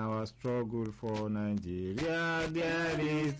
our struggle for Nigeria there is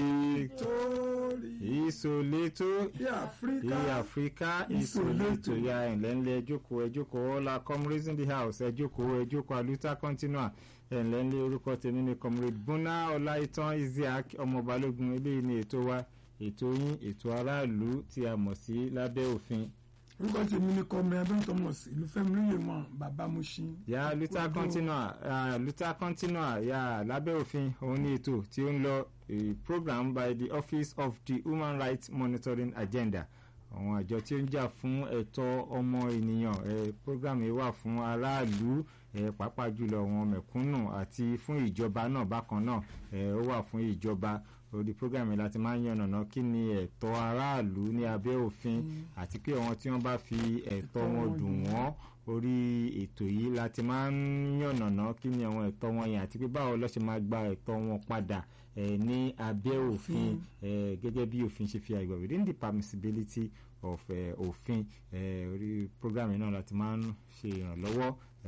victory. Ìsòlétò Ní Áfíríkà. ní Áfíríkà ìsòlétò ya ẹ̀ǹlẹ́ ńlẹ̀ ẹjókòó ẹjókòó ọ̀la comrades in the house ẹjókòó ẹjókòó aluta continua ẹ̀ǹlẹ́ ńlẹ̀ orúkọ tèmi ni comrade Buna Ọláìtàn Isiaq ọmọ Balógun eléyìí ni ètò wa ètò yín ètò aráàlú tí a mọ̀ sí lábẹ́ òfin orúkọ tèmi ni kọmọ ẹbí thomas ìlúfẹ́mi lóye mọ bàbá Mushin. ya luta continua uh, luta continua ya lábẹ́ òfin òun ní ètò tí ó ń lọ a program by the office of the human rights monitoring agenda àwọn àjọ tí ó ń jà fún ẹ̀tọ́ ọmọ ènìyàn ẹ program yìí wà fún aráàlú ẹ pàápàá jùlọ àwọn mẹ̀kúnnù àti fún ìjọba náà bákan náà ẹ ó wà fún ìjọba orí program yìí láti máa ń yànnàná kí ni ẹ̀tọ́ aráàlú ní abẹ́ òfin àti pé àwọn tí wọ́n bá fi ẹ̀tọ́ wọn dùn wọ́n orí ètò yìí láti máa ń yànnàná kí ni àwọn ẹ̀tọ́ wọn yẹn àti pé báwo ló ṣe máa gba ẹ̀tọ́ wọn padà eh, ní abẹ́ òfin eh, gẹ́gẹ́ bí òfin ṣe fi àgbà within the permissibility of eh, òfin eh, orí program yìí náà láti máa ń ṣe ìrànlọ́wọ́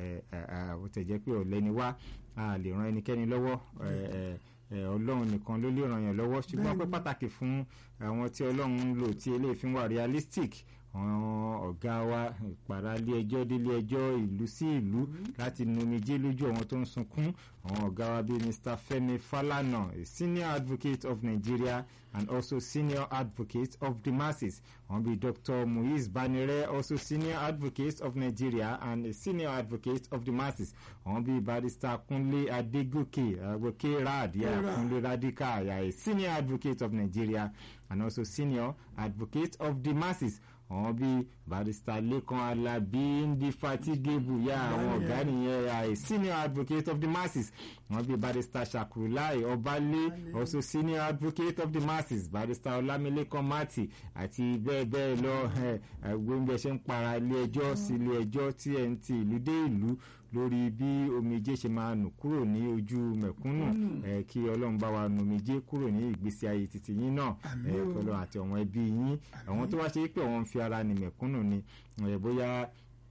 bó tẹ̀ jẹ́ pé ọ̀lẹ ni wá a lè ran ẹnikẹ́ni lọ́wọ́ eh, eh, eh, ọlọ́run nìkan ló lè ràn yàn lọ́wọ́ ṣùgbọ́n pé pàtàkì fún àwọn tí ọlọ́run ń lò tí eléyìí fi ń wà realistic àwọn ọ̀gá wa ìpàrà ilé ẹjọ́ délé ẹjọ́ ìlú sí ìlú láti numijé lójú àwọn tó ń sunkún àwọn ọ̀gá wa bíi Mr. Femi Falana a senior advocate of Nigeria and also senior advocate of the masses àwọn bíi Dr. Muiz Banire also senior advocate of Nigeria and a senior advocate of the masses àwọn bíi Barrister Kunle Adegoke Agoke Rad yeah, Kunle Radika yeah, a senior advocate of Nigeria and also senior advocate of the masses àwọn bíi barrister Lekan Alabi Indefatigable ya àwọn ọ̀gá nìyẹn a senior advocate of the masses àwọn bíi barrister Shakurulai Ọbalé also senior advocate of the masses barrister Ọlámilékan Mati àti bẹ́ẹ̀ bẹ́ẹ̀ lọ gbóngbẹ́ ṣe ń para ilé ẹjọ́ sí ilé ẹjọ́ tí ẹ̀ ń ti ìlú dé ìlú lórí bí omijé ṣe máa nù kúrò ní ojú mẹ̀kúnnù ẹ kí ọlọ́run bá wa nù omijé kúrò ní ìgbésí ayé títí yín náà ẹ kọlọ́run àti àwọn ẹbí yín àwọn tó wá ṣe pé àwọn ń fi ara ní mẹ̀kúnnù ni ẹ bóyá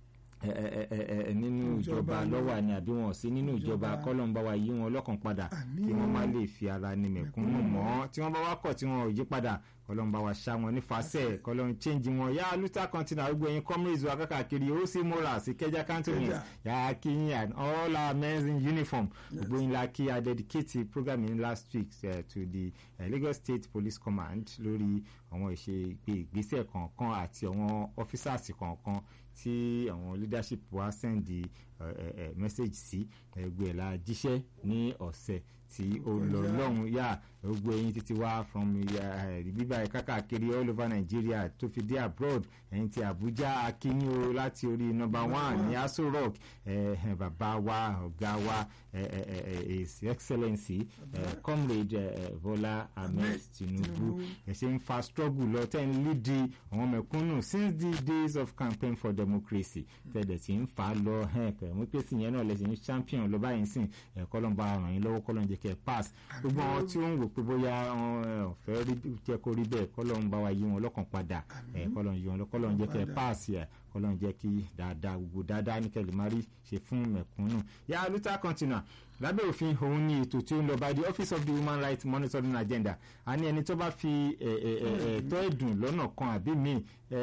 nínú ìjọba lọ́wọ́ ni àbí wọn sí nínú ìjọba kọ́lọ́n bá wa yí wọn lọ́kàn padà kí wọ́n má lè fi ara ní mẹ̀kúnnù mọ́ tí wọ́n bá wá kọ̀ tí wọn ò yí padà kọlọ́n bá wa ṣá wọn nífàsẹ́ kọlọ́n change wọn yá luther continent arúgbó yín comrades wa kákàkiri ó sì morals ìkẹjà cantonment yà á kí yín and all our men in uniform gbogbo yín la kí a dedicate program yín last week uh, to the uh, Lagos State Police Command lórí àwọn ìṣe ìgbésẹ̀ kọ̀ọ̀kan àti àwọn officers kọ̀ọ̀kan tí àwọn leadership wa send the uh, uh, message sí ẹgbẹ́ la jíṣẹ́ ní ọ̀sẹ̀ tí ó lọ lọ́hùn yá gbogbo ẹ̀yin títí wá from bíbá ẹ̀ kákàkiri all over Nigeria tó fi dé abroad ẹ̀yin ti Abuja akínyìn o láti orí number one ní Aso Rock bàbá wa ọ̀gá wa his excellency comrade Bola Ahmed Tinubu ẹ̀ ṣe ń fa struggle lọ tẹ́ ń lídìí àwọn mẹ̀kúnnù since the days of campaign for democracy tẹ̀dẹ̀ tí ń fà á lọ democracy yẹn náà lẹ́sìn ní champion lọ báyìí sìn ẹ̀kọ́ ló ń bá ràn yín lọ́wọ́ kọ́ ló ń jẹ́ kẹ́ ẹ pass gbogbo àwọn tí ó ń wò pé bóyá ọ̀fẹ́ jẹ́ kó rí bẹ́ẹ̀ kọ́ ló ń bá wa yí wọn lọ́kàn padà kọ́ ló ń yí wọn kọ́ ló ń jẹ́ kẹ́ ẹ pass yẹ kọ́ ló ń jẹ́ kí dáadáa gbogbo dáadáa ní kẹ́lẹ́ má rí ṣe fún mẹ̀kúnnù yà luther continua lábẹ́ òfin òun ni ètò tí ó ń lọ by the office of the human rights monitoring agenda a ní ẹni tó bá fi ẹ̀tọ́ ẹ̀dùn lọ́nà kan àbí míì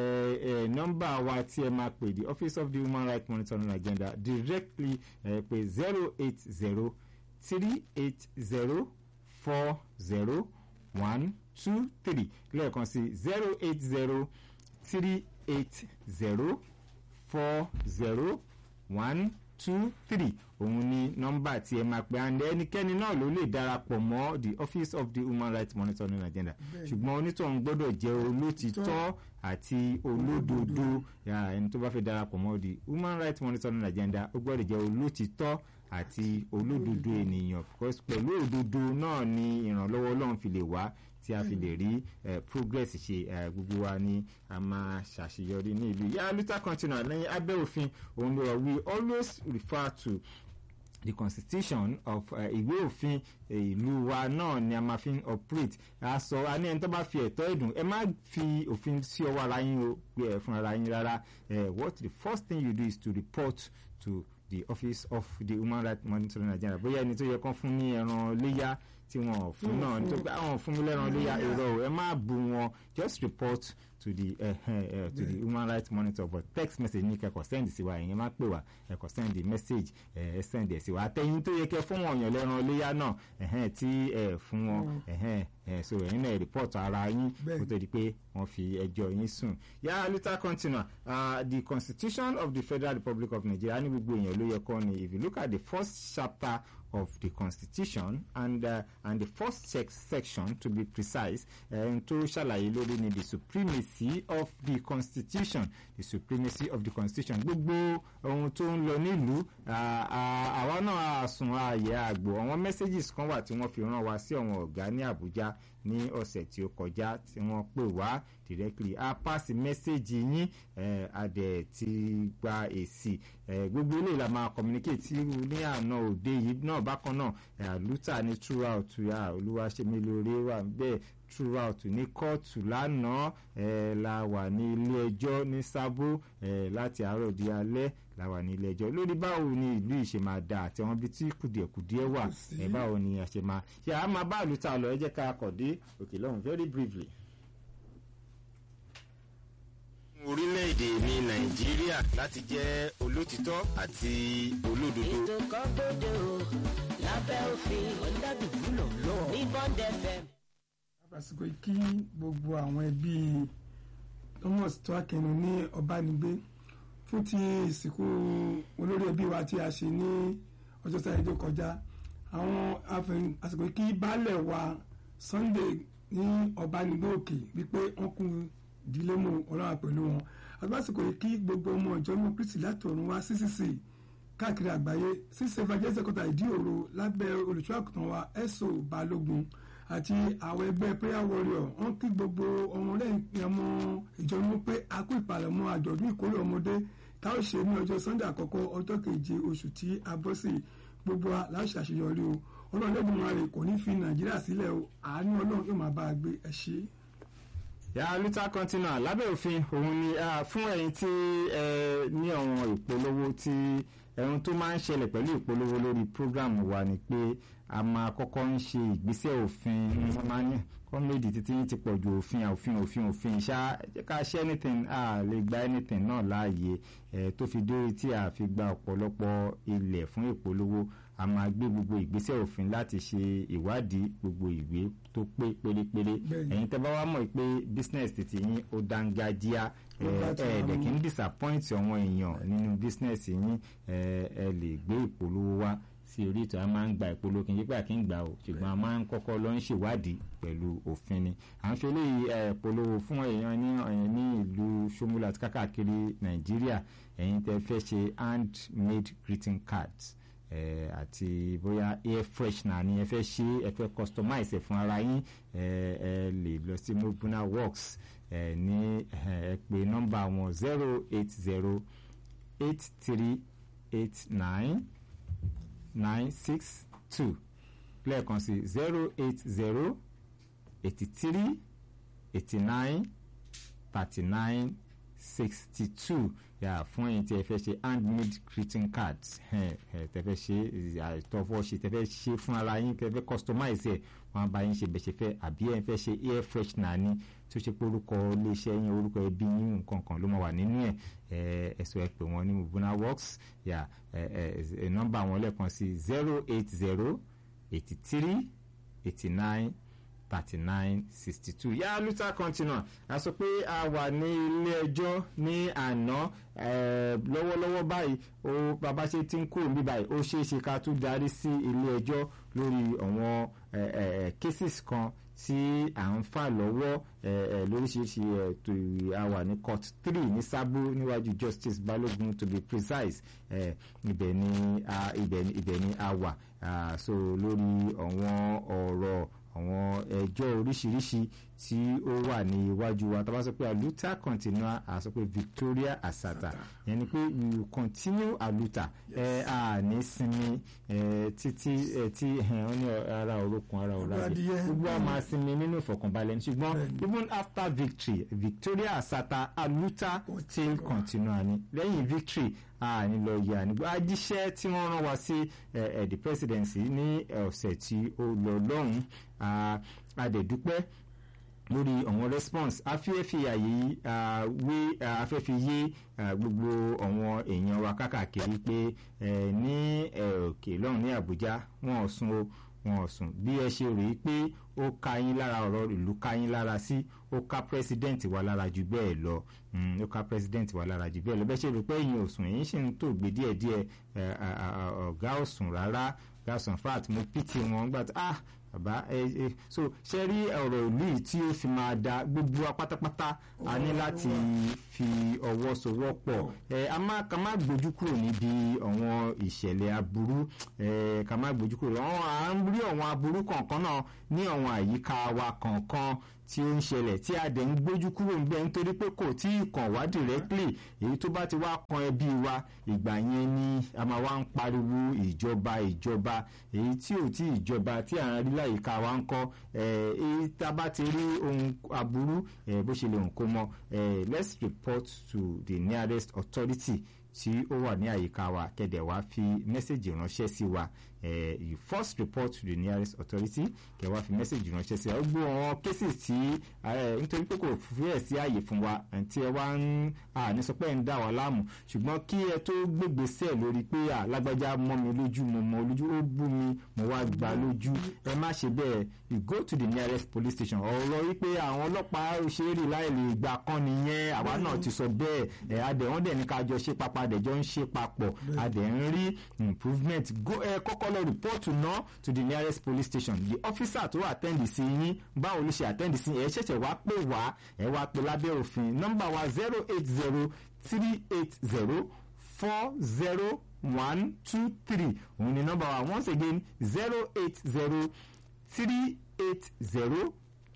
nọ́mbà wa tí ẹ máa pè the office of the human rights monitoring agenda directly pé zero eight zero three eight zero four zero one two three lẹ́ẹ̀kan sí zero eight zero three eight zero four zero one two three òun ni nọ́mbà tí ẹ máa pè and ẹnikẹ́ni náà ló lè darapọ̀ mọ́ the office of the human rights monitoring agenda ṣùgbọ́n onítọ̀hún gbọ́dọ̀ jẹ́ olótìtọ́ àti olódodo ẹni tó bá fẹ́ darapọ̀ mọ́ the human rights monitoring agenda ó gbọ́dọ̀ jẹ́ olótìtọ́ àti olódodo ènìyàn pẹ̀lú òdodo náà ni ìrànlọ́wọ́ ọlọ́run fi lè wá tí a fi lè rí progress ṣe gbogbo wa ni a máa ṣàṣeyọrí ní ìlú yà luther continua lẹ́yìn abẹ́ òfin òun ló we always refer to the constitution of ìwé òfin ìlú wa náà ni a máa fi operate a sọ a ní ẹni tó bá fi ẹ̀tọ́ ẹ̀dùn ẹ má fi òfin sí ọwọ́ ara yín o pé ẹ fún ara yín rárá what the first thing you do is to report to the office of the human rights monitoring Nigeria bóyá ẹni tó yẹ kán fún ní ẹran léyà tí wọn ò fún náà tó gbé àwọn fún mi lẹ́ran léyà èrò ẹ má bú wọn just report to the uh, uh, to the human rights monitor but text message ní kẹ́kọ̀ọ́ send sí wa ìyẹn má pè wá ẹ̀kọ́ send the message ẹ uh, send ẹ̀ sí wa àtẹ̀yìn tó yẹ kẹ́ fún wọn yàn lẹ́ran léyà náà ẹ̀hẹ́n tí ẹ fún wọn ẹ̀hẹ́n ẹ̀ so ẹ̀yin náà report ara yín kó tó di pé wọ́n fi ẹjọ́ yín sùn. yà á later continue uh, the constitution of the federal republic of nigeria ní gbogbo èèyàn ló yẹ kọ́ ni if you look at the first chapter of the constitution and uh, and the first section to be precise ẹn tó ṣàlàyé lórí ni the supremacy of the constitution the supremacy of the constitution gbogbo ohun tó ń lọ nílùú àwa náà àsùn ààyè àgbò àwọn messages kan wà tí wọ́n fi rán wa sí àwọn ọ̀gá ní Àbújá ní ọ̀sẹ̀ tí ó kọjá tí wọ́n pè wá directly a pass message yín a dẹ̀ ti gba èsì gbogbo eléyìí la máa communicate ní àná òde yìí náà bákan náà luther ní throughout olúwaṣẹ́milóore wà bẹ́ẹ̀ throughout ní kóòtù lánàá la wà ní ilé ẹjọ́ ní sábó láti àárọ̀ di alẹ́ la wà ní ilé ẹjọ́ lórí báwo ni ìlú yìí ṣe máa da àti àwọn ibi tí kùdìẹ̀kùdìẹ̀ wà báwo ni a ṣe máa ṣe àá máa bá luther lọ ẹ jẹ́ ká kọ̀ dé òkè lọ́hùn very briefly orílẹ̀-èdè mi nàìjíríà láti jẹ́ olótìtọ́ àti olódodo. ètò kan gbòde o lábẹ́ òfin ọ̀dàdùnúlò lọ ní bond fm. àsìkò kí gbogbo àwọn ẹbí thomas tó akẹnu ní ọbánigbé fún ti ìsìnkú olórí ẹbí wa tí a ṣe ní ọjọ́ sáré tó kọjá àwọn àsìkò kí baálẹ̀ wa sunday ní ọbánigbé òkè wípé wọ́n kú ìdílé mú ọlọ́wà pẹ̀lú wọn àgbàsìkò yìí kí gbogbo ọmọ ìjọ mú kristi láti ọ̀run wá ccc káàkiri àgbáyé ccc evangelist kọta ìdí òro lábẹ́ olùṣọ́ àkùtàn wa ẹ̀sọ́ balógun àti àwọn ẹgbẹ́ prayer warrior wọ́n kí gbogbo ọmọ lẹ́yìn ọmọ ìjọ mú pé a kú ìpalẹ̀mọ́ àjọ̀dún ìkórè ọmọdé tá ó ṣe ní ọjọ́ sunday àkọ́kọ́ ọjọ́ keje oṣù tí a bọ́ sí gbogbo aláṣẹ àṣeyọrí o ọlọ́run lẹ́gbọ̀n wa rè kò ní fi nàìjíríà sílẹ̀ o àánú ọlọ́run yóò máa bá a gbé ẹ ṣe é ya luther continua lábẹ́ òfin òun ni fún ẹ̀yin tí ẹ ní àwọn ìpolówó tí ẹ̀hún tó máa ń ṣẹlẹ̀ pẹ̀lú ìpolówó lórí program wa ni pé a máa kọ́kọ́ ń ṣe ìgbésẹ̀ òfin máa ní kọ́mẹ́dì títí yín ti pọ̀ ju òfin òfin òfin òfin ṣá ká ṣe anything a lè gba anything náà láàyè ẹ̀ tó fi dórí tí a fi gba ọ̀pọ̀lọpọ̀ ilẹ̀ fún ìpolówó a máa gbé gbogbo ìgbésẹ̀ òfin láti ṣe ìwádìí gbogbo ìwé tó pé pérépéré ẹ̀yin tẹ́ bá wá mọ̀ pé business titi yín ó dángájíá ẹ̀ẹ́dẹ̀ kì í disappoint àwọn èèyàn nínú business yín ẹ lè gbé ìpolówó wá sí orí ìtọ́ a máa ń gba ìpolówó kì í pé àkí ń gbà o ṣùgbọ́n a máa ń kọ́kọ́ lọ ń ṣèwádìí pẹ̀lú òfin ni à ń ṣe eléyìí ìpolówó fún èèyàn ní ní ìlú Ṣómúlà àti kákàkiri Nàìjíríà ẹ̀yin tẹ́ fẹ́ ṣe handmade greeting cards àti bóyá air freshener ni ẹ fẹ́ ṣe ẹ fẹ́ customize ẹ fún ara yín ẹ lè lọ sí mobuna works ẹ ní ẹ pè nọ́mbà wọn zero eight zero eight three eight nine nine six two lẹ́ẹ̀kan sí zero eight zero eighty three eighty nine thirty nine sixty two yà fún ẹ̀yin tí ẹ fẹ́ ṣe handmade greeting cards tẹ fẹ́ ṣe àìtọ́fọ́ ṣe tẹ fẹ́ ṣe fún ara yín tẹ fẹ́ customize ẹ̀ wọ́n bá yín ṣe bẹ̀ ṣe fẹ́ àbí ẹ̀ fẹ́ ṣe air freshener ni tó ṣe pé orúkọ iléeṣẹ́ yín orúkọ ẹbí yín nǹkan kan ló máa wà nínú ẹ̀ ẹ̀sọ́ ẹ pè wọ́n ní mubuna works yà nọ́mbà wọn lẹ́ẹ̀kan sí zero eight zero eighty three eighty nine thirty nine sixty two yá luther continua a sọ pé a wà ní ilé ẹjọ́ ní àná lọ́wọ́lọ́wọ́ báyìí ó bàbá ṣe ti ń kúrò ní báyìí ó ṣeé ṣe ká tún darí sí ilé ẹjọ́ lórí àwọn cases kan tí à ń fà lọ́wọ́ lóríṣiríṣi ètò àwà ní court three ní sábó níwájú justice balógun to be precise ibẹ̀ ni ibẹ̀ ni a wà so lórí àwọn ọ̀rọ̀ àwọn ẹjọ́ oríṣiríṣi tí ó wà ní iwájú wa tá a bá sọ pé aluta continua a sọ pé Victoria Asata yẹn ni pé you continue aluta ẹ a ní sinmi ẹ títí ẹ tí wọ́n ní ara orókun ara ọ̀làjẹ gbogbo a máa sinmi nínú ìfọ̀kànbalẹ̀ ṣùgbọ́n even after victory Victoria Asata aluta still continua ni lẹ́yìn victory àní lọ yẹ ànígbó ajíṣẹ́ tí wọ́n rán wa sí the presidency ní ọ̀sẹ̀ tí ó lọ lọ́hùn-ún adẹ̀dúpẹ́ lórí àwọn response afẹ́fẹ́ àyè wé afẹ́fẹ́ yé gbogbo àwọn èèyàn wa kákàkiri pé ní òkè lọ́hùn ní Àbújá wọn ò sùn o wọn ò sùn bí ẹ ṣe rèé pé ó ká yín lára ọ̀rọ̀ ìlú ká yín lára sí ó ká pírẹsidẹ́ǹtì wa lára jù bẹ́ẹ̀ lọ ó ká pírẹsidẹ́ǹtì wa lára jù bẹ́ẹ̀ lọ bẹ́ẹ̀ ṣe rèé pé ẹ̀yin ò sùn ẹ̀yin ṣì ń tó gbé díẹ̀díẹ̀ ọ̀gá ò sùn rárá ọ̀gá sùn fat mo pìtì wọn gbà tí ah bàbá ẹ ẹ so ṣe rí ọ̀rọ̀ ìlú yìí tí ó fi máa da gbogbo wa pátápátá a ní láti fi ọwọ́ sowọ́pọ̀ ẹ a má ká má gbójú kúrò níbi àwọn ìṣẹ̀lẹ̀ aburú ẹ ká má gbójú kúrò àwọn à ń rí àwọn aburú kọ̀ọ̀kan náà ní àwọn àyíká wa kọ̀ọ̀kan tí ó ń ṣẹlẹ̀ tí a dẹ̀ ń gbójú kúrò ń bẹ nítorí pé kò tí ì kàn wá directly èyí tó bá ti wá kan ẹbí wa ìgbà yẹn ni a máa wá ń pariwo ìjọba ìjọba èyí tí ò tí ìjọba tí à ń rí láyìíká wa ń kọ́ èyí tá a bá ti rí ohun aburú bó ṣe lè hùn kó mọ let's report to the nearest authority tí ó wà ní àyíká wa kẹ̀dẹ̀ wá fi mẹ́sẹ̀gì ránṣẹ́ sí wa uh, you first report to the nearest authority kẹ wá fi message ránṣẹ́ sí ọ gbọ́ àwọn cases tí nítorí pé kò fíẹ̀ sí àyè fún wa tí ẹ wá ń ní sọ pé ẹ ń dà wá láàmú ṣùgbọ́n kí ẹ tó gbégbèsè lórí pé lágbájá mọ́ mi lójú mo mọ́ lójú ó bú mi mo wá gbà lójú ẹ má ṣe bẹ́ẹ̀ you go to the nearest police station ọ̀rọ̀ wípé àwọn ọlọ́pàá òṣèré láì lè gbà kan nìyẹn àwa náà ti sọ bẹ́ẹ̀ ẹ̀ adẹ̀ wọ́n dẹ̀ ní ká jọ ṣe papọ̀ adẹ̀ jọ ń ṣe papọ̀ adẹ̀ ń rí improvement ẹ kọ́kọ́ lọ report náà to the nearest police station the officer tó attend sí yín báwo ló ṣe attend sí ẹ ṣẹ̀ṣẹ̀ wá pè wá ẹ wá pè lábẹ́ òfin nọ́mbà wa zero eight zero three eight zero four zero one two three òun ni nọ́mbà wa once again zero eight zero three eight zero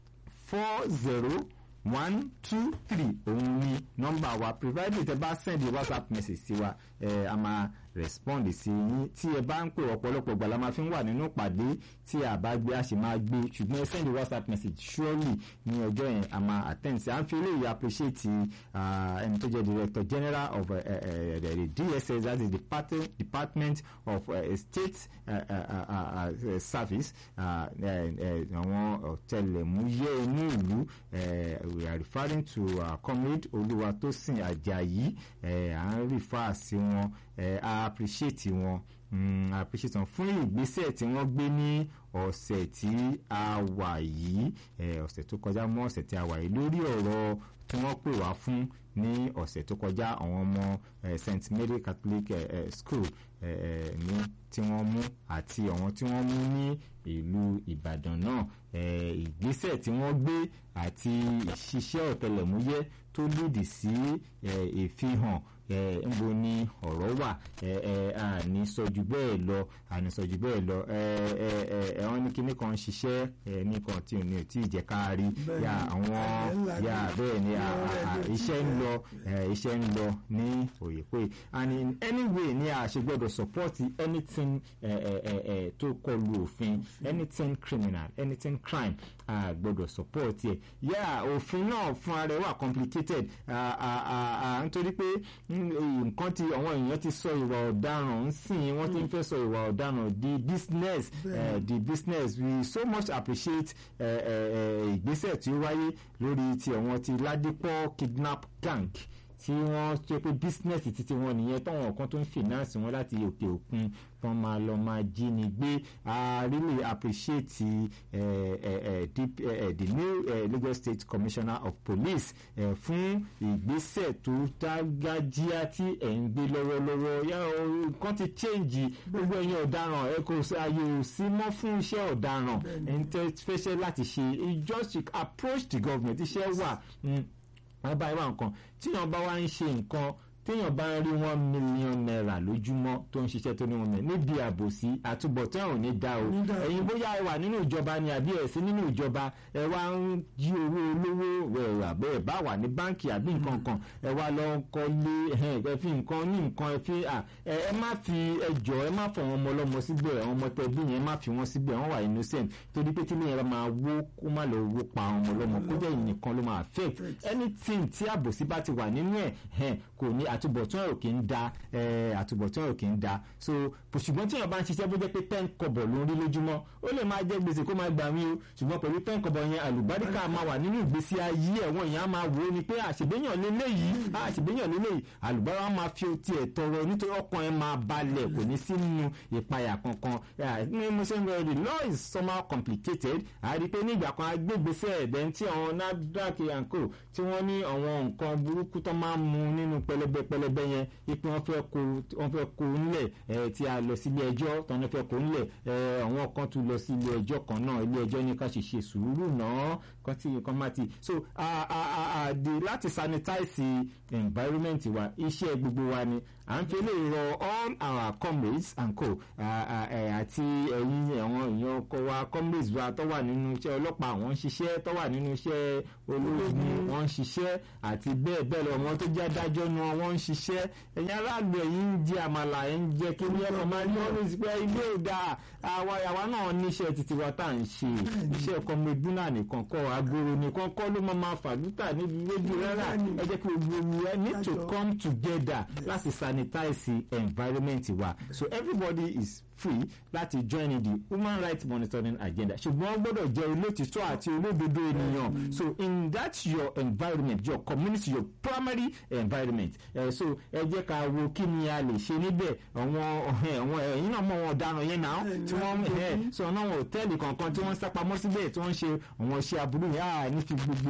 four zero one two three òun ni nọ́mbà wa provided tẹ bá send whatsapp message sí wa ẹ a máa respond sí yín tí ẹ bá ń pè ọ̀pọ̀lọpọ̀ gbà la máa fi ń wà nínú ìpàdé tí a bá gbé a sì máa gbé ṣùgbọ́n ẹ send whatsapp message surely ní ọjọ́ yẹn a máa attend sí à ń fi eléyìí appreciate ẹni tó jẹ́ director general of uh, uh, the DSS that is the department of uh, state uh, uh, uh, uh, service àwọn ọ̀tẹlẹ̀múyẹ́ inú ìlú we are referring to uh, comrade Olúwatósìn Àjàyí à ń refer sí wọn a appreciate wọn mm, a appreciate wọn fún ìgbésẹ̀ tí wọ́n gbé ní ọ̀sẹ̀ tí a wà yìí ọ̀sẹ̀ tó kọjá mọ́ ọ̀sẹ̀ tí a wà yìí lórí ọ̀rọ̀ tí wọ́n pè wá fún ní ọ̀sẹ̀ tó kọjá àwọn ọmọ St Mary Catholic uh, School ní tí wọ́n mú àti àwọn tí wọ́n mú ní ìlú Ìbàdàn náà ìgbésẹ̀ tí wọ́n gbé àti ìṣiṣẹ́ ọ̀tẹlẹ̀múyẹ́ tó lòdì sí ìfihàn nbo ni ọ̀rọ̀ wà àní sọjú bẹ́ẹ̀ lọ àní sọjú bẹ́ẹ̀ lọ ẹ̀wọ̀n ní kíní kan ṣiṣẹ́ nìkan tí ò ní tí ì jẹ́ ká rí ya àwọn ya bẹ́ẹ̀ ni iṣẹ́ ń lọ iṣẹ́ ń lọ ní òyèpé and in any way ni a ṣe gbọ́dọ̀ support anything tó kọlu òfin anything criminal anything crime a gbọ́dọ̀ support ẹ̀ yá òfin náà fúnra rẹ̀ wà complicated nítorí pé nǹkan tí àwọn èèyàn ti sọ ìwà ọ̀daràn ń sìn wọ́n ti ń fẹ́ sọ ìwà ọ̀daràn di business uh, di business we so much appreciate ìgbésẹ̀ tí ó wáyé lórí ti àwọn ti ládìpọ̀ kidnap gang tí wọ́n ṣe pé business títí wọn nìyẹn táwọn kan tó ń finance wọn láti òkè òkun tán máa lọ máa jí ni gbé i really appreciate uh, uh, uh, the, uh, the new uh, Lagos State Commissioner of Police uh, fún ìgbésẹ̀ tó dágájíá tí ẹ̀ ń gbé lọ́wọ́lọ́wọ́ yá nǹkan ti change gbogbo ẹ̀yin ọ̀daràn ẹ kò ààyè ò sí mọ́ fún iṣẹ́ ọ̀daràn ẹ̀ ń tẹ́ fẹ́ṣẹ́ láti ṣe just approach the government iṣẹ́ wà. Mm wọ́n bá wá nǹkan tíyàn bá wá ń ṣe nǹkan téèyàn bá ń rí one million naira lójúmọ́ tó ń ṣiṣẹ́ tó ní wọn mẹ́ níbi àbòsí àtúbọ̀tán ò ní dá o ẹ̀yin bóyá ẹ wà nínú ìjọba ni àbí ẹ̀ sí nínú ìjọba ẹ wá ń jí owó olówó ẹ̀ àbẹ́ ẹ̀ bá wà ní báǹkì àbí nǹkan kan ẹ wá lọ kọ́lé ẹ fi nǹkan ní nǹkan ẹ fi ẹ má fi ẹjọ́ ẹ má fọ àwọn ọmọ ọlọ́mọ síbẹ̀ àwọn ọmọ tẹbí yẹn má fi wọ́n síbẹ̀ wọ́n wà innocent torí pé tí ilé yẹn máa wó kó má lọ wó pa àwọn ọmọ ọlọ́mọ kó jẹ́ ìnìkan ló máa affect anything tí àbòsí bá ti wà nínú ẹ̀ kò ní àtúbọ̀tán ò kì í da eh, àtúbọ̀tán ò kì í da so bó- ṣùgbọ́n tí èèyàn bá ń ṣiṣẹ́ bó jẹ́ pé ten kọ́bọ̀ ló ń rí lójúmọ́ ó lè máa jẹ́ gbèsè kó máa gbà mí o ṣùgbọ́n pẹ̀lú ten kọ́bọ̀ yẹn àlùbáríkà máa wà nínú ìgbésí ayé ẹ̀wọ̀n èèyàn á máa wò ó ni pé àṣègbéyàn lélẹ́yìí àṣègbéyàn lélẹ́yìí àlùbáríkà máa fi tiẹ̀ tọrọ nítorí ọkàn ẹ̀ máa balẹ̀ kò ní sínú ìpayà kankan Yeah, ní mo ṣe ń lọ the law is somehow complicated a rí i pé nígbà kan agbègbèsè ẹ̀dẹ̀ tí àwọn NAFDAC and co tí wọ́n ní àwọn nǹkan burúkú tó máa ń mu nínú pẹlẹbẹ pẹlẹbẹ yẹn ipò wọn fẹ́ kó wọn fẹ́ kó nílẹ̀ ẹ̀ tí a lọ sí ilé ẹjọ́ tó wọn fẹ́ kó nílẹ̀ ẹ̀ àwọn kan tún lọ sí ilé ẹjọ́ kan náà ilé ẹjọ́ ní ká ṣe ṣe sùúrù náà kan tí nǹkan máa ti so a a a a di láti sanitize environment wa iṣẹ́ gbogbo wa ni à ń fi lè rọ all our comrades and co ah, ah, eh, àti ẹ̀yin àwọn èèyàn ọkọ wa comrades wa tó wà nínú iṣẹ́ ọlọ́pàá àwọn ń ṣiṣẹ́ tó wà nínú iṣẹ́ ológun wọ́n ń ṣiṣẹ́ àti bẹ́ẹ̀ bẹ́ẹ̀ lọ wọn tó jẹ́ adájọ́ nu wọn ń ṣiṣẹ́ ẹ̀yin aráàlú ẹ̀yin ń jẹ àmàlà ẹ̀ ń jẹ kí ní ẹ̀kọ́ máa ní always pé ilé ò dáa àwa àwa náà níṣẹ́ títí wa tá à ń ṣe iṣẹ́ comrade buna nìkan kọ́ agoro nìkan kọ́ ló máa máa fàlútà níbi rédíò rárá ẹ jẹ́ kí gbogbo ẹ need to come together láti sanitize environment wa so everybody is free láti join in the human rights monitoring agenda ṣùgbọ́n ó gbọ́dọ̀ jẹ́ olótìtọ́ àti olódodo ènìyàn so in that your environment your community your primary environment uh, so ẹ jẹ́ ká wo kí ni a lè ṣe níbẹ̀ àwọn àwọn ẹ̀yin náà mọ̀ wọn ọ̀daràn yẹn náà tí wọ́n ẹ̀ sọ náà wọn hòtẹ́ẹ̀lì kankan tí wọ́n ń sápamọ́ síbẹ̀ tí wọ́n ń ṣe àwọn iṣẹ́ aburú yẹn àá ní fi gbogbo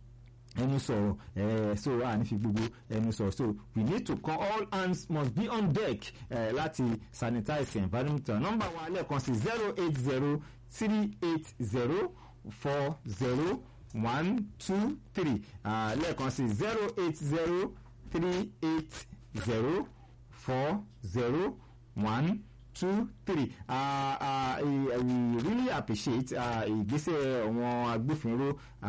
ẹnu sọ̀rọ̀ ẹ̀ so a ní fi gbogbo ẹnu sọ̀rọ̀ so we need to call all hands must be on deck ẹ̀ láti sanitize environment number wa lẹ́ẹ̀kan sí zero eight zero three eight zero four zero one two three lẹ́ẹ̀kan sí zero eight zero three eight zero four zero one two three uh, uh, we really appreciate ìgbésẹ̀ àwọn agbófinró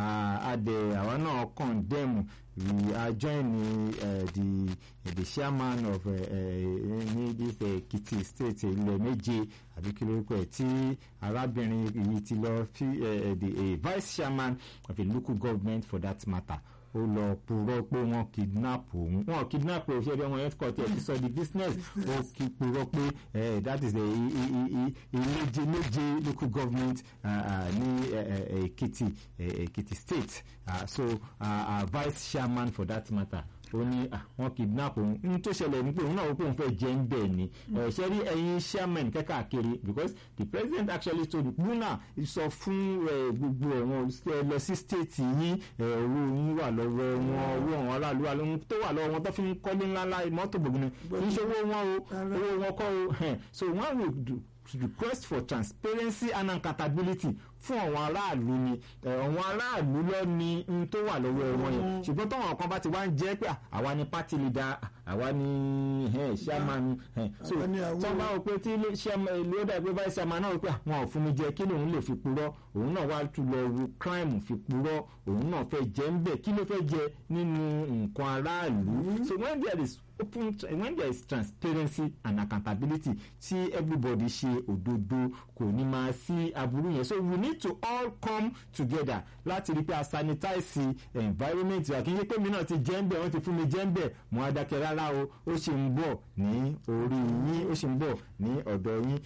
adẹ àwọn náà condemn we are joining uh, the uh, the chairman of ní this Ekiti state ilẹ̀ méje àbí kí lórúkọ ẹ̀ tí arábìnrin yìí ti lọ fi the vice chairman of a local government for that matter ó lọ purọ́ pé wọ́n kidnap òun wọ́n kidnap òun ṣe bí wọ́n headquarter ẹ̀ ti sọ di business ó kí purọ́ pé that is ìléje méje local government ní Èkìtì Èkìtì state uh, so uh, uh, vice chairman for that matter ó ní wọ́n kidnap òun ní tó ṣẹlẹ̀ ní pé òun náà wọ́n pé òun fẹ́ jẹ́ ń bẹ̀ ni ṣe rí ẹ̀yin chairman kẹ́kàkiri because the president actually told Buna sọ fún gbogbo ẹ̀wọ̀n lọ sí state yín owó yín wà lọ́wọ́ wọn owó àwọn aráàlú wa lóhun tó wà lọ́wọ́ wọn tó fi ń kọ́lé ńláńlá mọ́tò gbòógùn kì í ṣe owó wọn o owó wọn kọ́ o so one will do request for transparency and accountability fún àwọn aráàlú ni àwọn aráàlú lọ ní n tó wà lọ́wọ́ wọn yẹn ṣùgbọ́n táwọn kan bá ti wá ń jẹ́ pé àwa ni party leader àwa ni chairman so tó bá wọ pé tí ló dà pé vice chairman náà wọ pé àwọn ò fún mi jẹ kí lòun lè fi purọ́ òun náà wá tún lọ wo crime fi purọ́ òun náà fẹ́ jẹ ń bẹ̀ kí ló fẹ́ jẹ nínú nǹkan aráàlú so when there is open when there is transparency and accountability tí everybody ṣe òdodo kò ní máa sí aburú yẹn so we need to all come together láti rí pé a sanitize environment wa kì í ṣe pé mi náà ti jẹ́ ń bẹ̀ wọ́n ti fún mi jẹ́ ń bẹ̀ mo á dákẹ́ rárá o ó ṣe ń bọ̀ ní orí yín ó ṣe ń bọ̀ ní ọ̀dọ̀ yín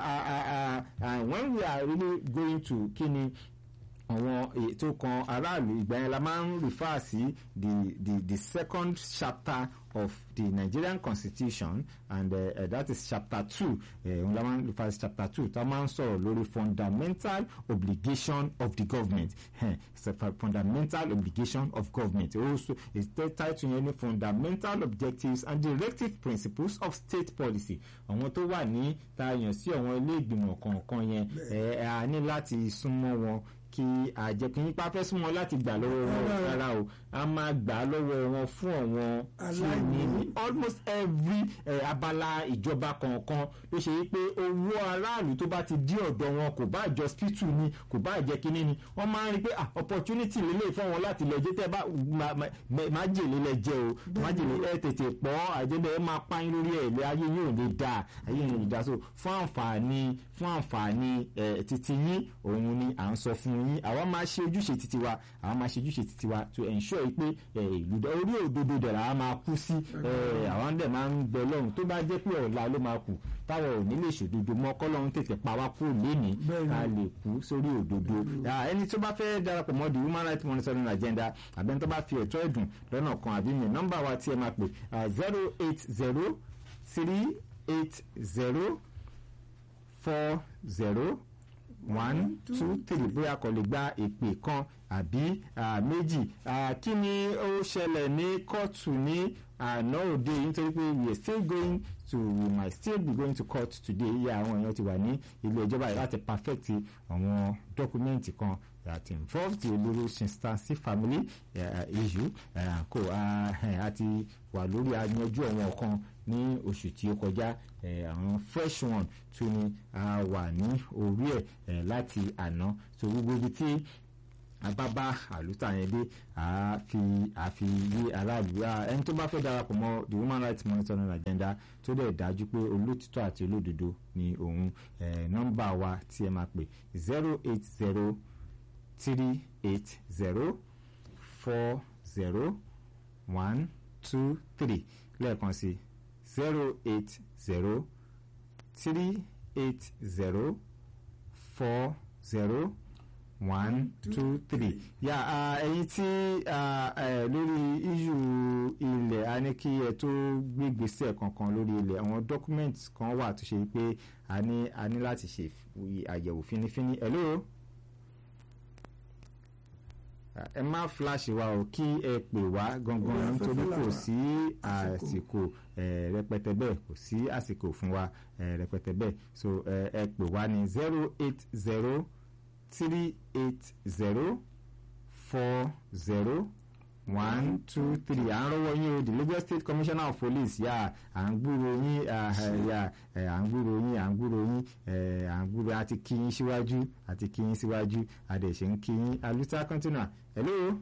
when we are really going to kí ni àwọn ètò kan aráàlú ìgbà yẹn la máa ń refer sí the the the second chapter of the Nigerian constitution and uh, uh, that is chapter two òun la máa ń refer sí chapter two tá a máa ń sọ̀rọ̀ lórí fundamental obligation of the government it's a fundamental obligation of government also it's the title yẹn ní fundamental objectives and directive principles of state policy àwọn tó wà ní tá a yàn sí àwọn ilé ìgbìmọ̀ kọ̀ọ̀kan yẹn ẹ̀ a ní láti súnmọ́ wọn kí àjẹkùn yípa fẹ́ súnmọ́ láti gbà lọ́wọ́ wọn rárá o a máa gbà lọ́wọ́ wọn fún àwọn tí ó ní ní almost every eh, abala ìjọba kọ̀ọ̀kan ló ṣe wípé owó aráàlú tó bá ti dí ọ̀dọ̀ wọn kò bá jọ hospital ni kò bá jẹ́ kínní ni wọ́n máa ń rí pé ah opportunity lélẹ̀ fún wọn láti lọ jẹ́ tẹ́ bá májèlé lẹ jẹ́ o májèlé ẹ tètè pọ̀ àjẹbẹ́ ẹ máa pààyàn lórí ẹ̀ lé ayé yóò lè dáa ayé yóò lè dáa so fún àǹfààní fún àǹfààní eh, titi yín òun ni à ń sọ fún yín àwa máa ṣe ojúṣe titi wa àwa máa ṣe ojúṣe titi wa to ensure yìí pé eh, ìlú dá- orí òdodo dẹ̀ làwa máa kú sí eh, àwọn dẹ̀ máa ń bẹ lọ́run tó bá jẹ́ pé ọ̀la ló máa kù táwọn ò ní lè ṣòdodo mọ́ kọ́lọ́run tètè pa wá kúrò lénìí Bẹ́ẹ̀ni. ká lè kú sórí òdodo Ah, ẹni tó bá fẹ́ darapọ̀ mọ́ the human rights monitoring agenda àbẹ́ni tó bá fi ẹ̀tọ́ ẹ̀dùn lọ́nà kan àbí mi nọ́mbà wa tí ẹ máa pè zero eight zero three eight zero four zero one two three bóyá kò lè gba ìpè kan àbí ah, méjì Ah, kí ni ó ṣẹlẹ̀ ní kóòtù ní àná òde yìí nítorí pé we are still going to we might still be going to court today yíyá àwọn èèyàn ti wà ní ilé ẹjọ́ báyìí láti perfect àwọn dọ́kúmẹ́ǹtì kan that involve the olóró sinstancy family uh, issue uh, kò àti wà lórí ayanjú àwọn kan ní oṣù tí ó kọjá eh, àwọn fresh one tún ni a wà ní orí ẹ̀ eh, láti àná so gbogbo ibi tí abábá àlùtà yẹn dé àfi àfi yé aráàlú Ah, ẹni tó bá fẹ́ darapọ̀ mọ́ the human rights monitoring agenda tó dẹ̀ dájú pé olótìtọ́ àti olódodo ni òun eh, nọ́mbà wa tí ẹ máa pè zero eight zero three eight zero four zero one two three lẹ́ẹ̀kan sí zero eight zero three eight zero four zero one two three yà á ẹyin tí ah, eh, lórí iṣu ilẹ̀ a ní kí ẹ tó gbégbèsè kankan lórí ilẹ̀ àwọn document kan wà tó ṣe pé a ní a ní láti ṣe fi- àyẹ̀wò fínífíní hello Ah, ẹ má flash wa o kí ẹ pè wá gangan Orí nítorí afẹ́fẹ́ kò làwà. sí àsìkò eh, rẹpẹtẹ bẹ́ẹ̀ kò sí àsìkò fún wa eh, rẹpẹtẹ bẹ́ẹ̀ so eh, ẹ pè wá ní zero eight zero three eight zero four zero one two three à ń rọwọ́ yín o the Lagos State Commissioner of Police yà à ń gbúrò yín ah, eh, yà eh, à ń gbúrò yín à ń gbúrò yín eh, à ń gbúrò àti kí yín síwájú àti kí yín síwájú àdẹ̀ṣẹ̀ ń kí yín aluta continua hello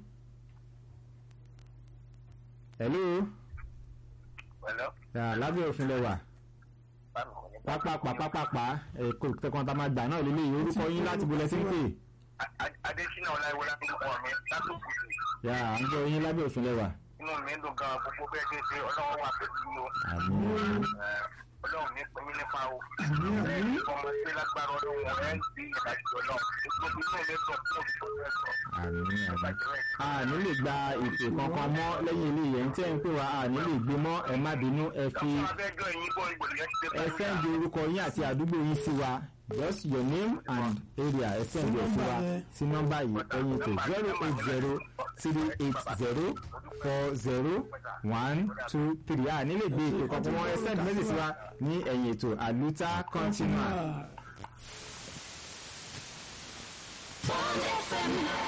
hello Hello? ah, lábẹ́ òfin lẹ́wà Báwo ni? pápápá pápápá ẹ̀kọ́ tẹ̀kọ́ tá a máa gbà náà lélẹ́yìí orúkọ yín láti bolẹ̀ sí ń pè A- A- Adésínà Ọláìwọlá ń dúpọ̀ mi látòkù sí. yà à ń gbọ́ yín lábẹ́ òfin lẹ́wà Inú mi ń dùn gan-an gbogbo bẹ́ẹ̀ ṣe ṣe ọlọ́run wà pẹ̀lú yín o. àmín Ẹ, Ọlọ́run ní pín yín nípa o. Ẹ ní ọmọ sí lágbára ọlọ́run ẹ̀ ń di ìdájọ́ ọlọ́run. Gbogbo inú ilé dùn fún òṣìṣẹ́ ẹ̀sọ́. àmín àmín a ní lè gba ìpè kankan mọ́ lẹ́yìn ilé yẹn tẹ́ ń pè wá a ní lè gbé mọ́ ẹ má bínú ẹ fi Dọ́kítà abẹ́jọ́ yín bọ́ ìgbòho yẹn ti dé ẹ sẹ́ndì orúkọ yín àti àdúgbò yín sí wa just your name and area ẹ sẹ́ndì ẹ̀ sí wa sí nọ́mbà yìí ẹ̀yìn tó zero eight zero three eight zero four zero one two three a ní lè gbé ìpè kankan mọ́ ẹ sẹ́ndì méjì sí wa ní ẹ̀yìn ètò àlùtà continua. Ah, Bond FM